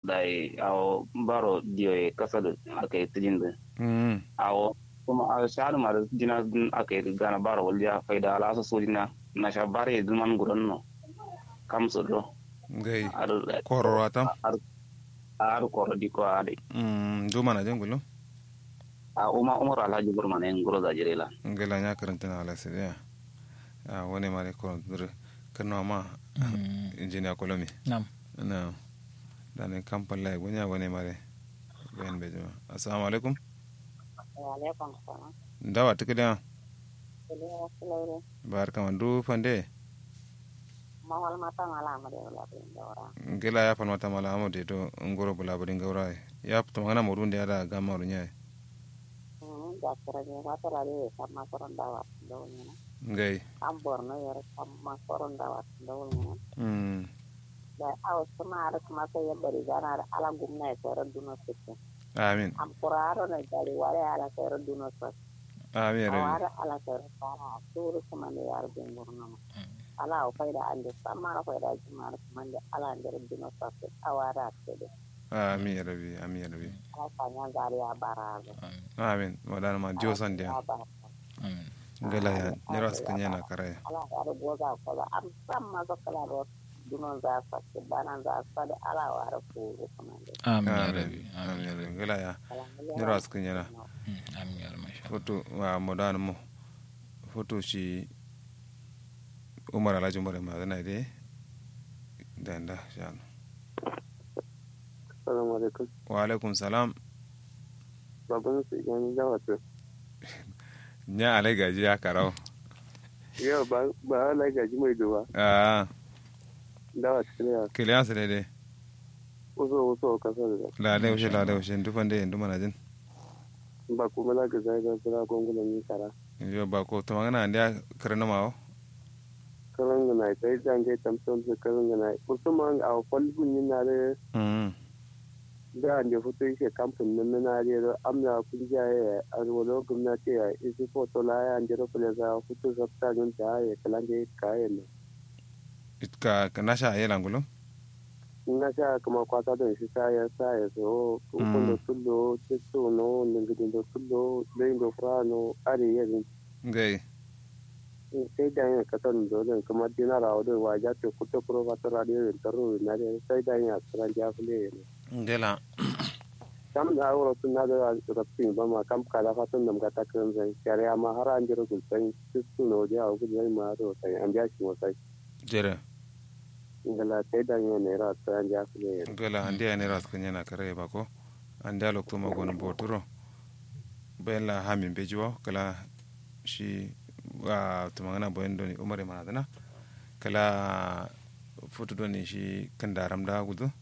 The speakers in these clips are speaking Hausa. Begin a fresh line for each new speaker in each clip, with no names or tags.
dai awo baro dio e kasa da aka yi tijin da
mm
awo kuma a shahadu ma da jina aka yi gana baro walja faida ala su sojina na sha bare duman gudan no kam su do
ngai
ar
kororo atam
ar ar koro di ko ade
mm duma na jengulu
a uma umar alhaji burman en guro da jirela
ngai la nya karanta na ala sidia a wani mare ko dur kanno ma engineer kolomi
nam
na dane kampal lay gonya wani mare ben be jama assalamu alaikum
Waalaikum salam.
ndawa tikida
Jadi selalu
bar kama du fande
mahal mata ngalah ada ulah pindah orang.
ngela ya falmata mala amode to ngoro bula bari ngawra ya to ngana morunde ada gama runya
Hmm, jakra ni mata lari sama koron dawat dawnya.
ngai
Ambor no ya sama koron dawat dawnya.
mm
Da aw sama ada kemasa ya bari gana ada ala gumna ya sera duno sitte.
amin
Am kuraro na jali wale ala sera duno sos.
amin rabi
Awara ala sera sara suru kumande yar bengur nama. Ala o fayda ande sama na fayda jumar kumande ala ande duno sos. Awara tede.
amin rabi amin rabi
Ala kanya gari ya barazo.
amin wadana ma dio sande
Ya barazo.
ngela ya niras kanya na kare
ala yaro goga kola am samma zo kala ro dunon za sa ke bana za sa de ala wara ko kamande
amin ya
amin
rabbi
amin rabi ngela ya
ala
niras kanya na
Mm, amin ya rabbi masha
foto wa modana mo foto shi umar alhaji umar ma zana de danda shan
Assalamu alaikum.
wa alaikum salam
Baban su yan zawata.
nya alai gaji ya karau
Yau ba ba ala gaji mai duba.
ah
Dawa tsiriya.
kiliyan su daidai
Uso uso kasar da.
la dai ushe la dai ushe dufan dai ndu mana jin
Ba kuma la ga zai da sura gongulan ni kara.
yo ba ko to magana ndia karana mawo
Karan ga nai sai jan ga tamson su karan ga nai. Usman a falgun ni na da
mm
da ne fito yake kamfin nan na da amna kun ja ya arwalo gwamnati ya isi foto la ya andiro kula za fito sabta nun ta ya kalange kayan.
itka kanasha ayela ngulo
na sha kuma kwata da shi sa ya sa ya so kun da tullo tisto no lingidin da tullo lein da frano are ya din
ngai
sai da yin katan dole kuma dinara wa da waja te kuto pro ka tara da yin taro na da sai da yin asran ja fule ne
ngela
kam da awro tun na da rabtin ba ma kam kala fa tun nam ga ta kan zai kare amma har an jira gul sai tisto no ja ku zai ma ro sai an ja shi mo sai
jere
ngala sai da yin ne ra asran ja fule ne
ngela andi ani ras kanya na kare ba ko andi alok to magon boturo bella hamin bejiwo kala shi wa to magana boyen doni umare mana dana kala foto doni shi kandaram da gudu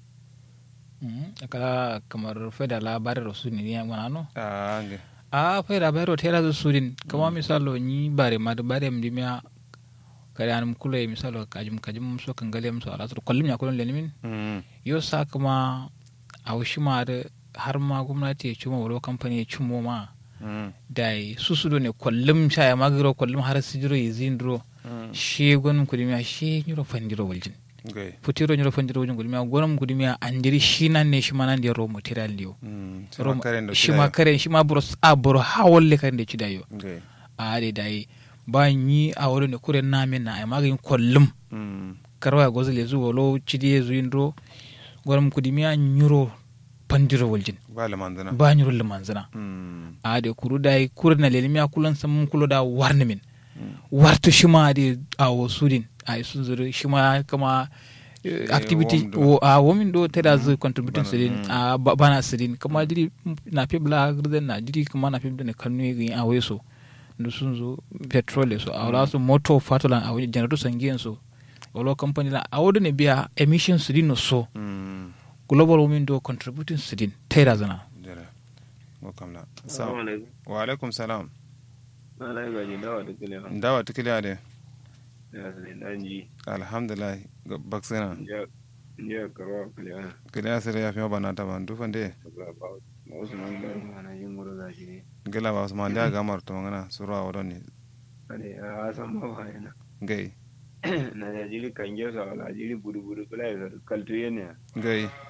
Mm, kala kamar feda labarin rasu ne ya wana no
ah nge
a feda bayro tela zo sudin kama misalo ni bare ma da bare mdi miya kare anum kula misalo kajum kajum so kan gale muso ala to kollim ya kolon lenimin
mm
yo sa kuma a wushi ma da har ma gwamnati ya cimo wuro kamfani ya cimo ma
mm
da su su do ne kollum sha ya magiro kollum har sijiro ya zindiro
mm
she gonum kudimiya she nyuro fandiro waljin
ngai
futiro nyuro fandiro waljin kudimiya gonum kudimiya andiri shi nan ne shi ma nan da raw material liyo
mm
Rom-
kare ndo
shi ma karen shi ma buro a buro ha wolle karen da ci da yo
ngai
a de dai ba yi a wuri ne kure na min na ai magin kollum
mm
karwa gozo le zuwa lo cidi ya zuyin ro gonum kudimiya nyuro pandiro waljin
ba la mandana
ba nyuro le manzana
mm
a de kuru dai kure na le miya kulan sam kulo da warni min warto shima de a wo sudin a sun zuru shima kama eh, activity
wom do.
wo a womin do teda zu contributing
Bana,
sidin
mm.
a ba- bana sidin kama diri na pibla grden na diri kama na pibla ne kanu yi a weso ndu sun zo petrol so a wala su moto fatolan a wani generator sangiyan so wala company la a wadu ne biya emission sidin no so
mm
global women do contributing sidin teda zana
jere ko kamla
assalamu
sa
alaikum
wa alaikum salam
ala gaji dawa da kile
ndawa tikiliya de
ya sai dan ji
alhamdulillah ga- baksana
ya ya karwa kile
kiliya sere ya fi mabana ta ban dufan de
ba ba Usman da mana yin mura da shi ne
gela ba usman da gamar to ngana surwa wadon ni
ane a san ma ba yana
ngai
na da jiri kan ge sa wala jiri budu budu kula ya kaltu yana
ngai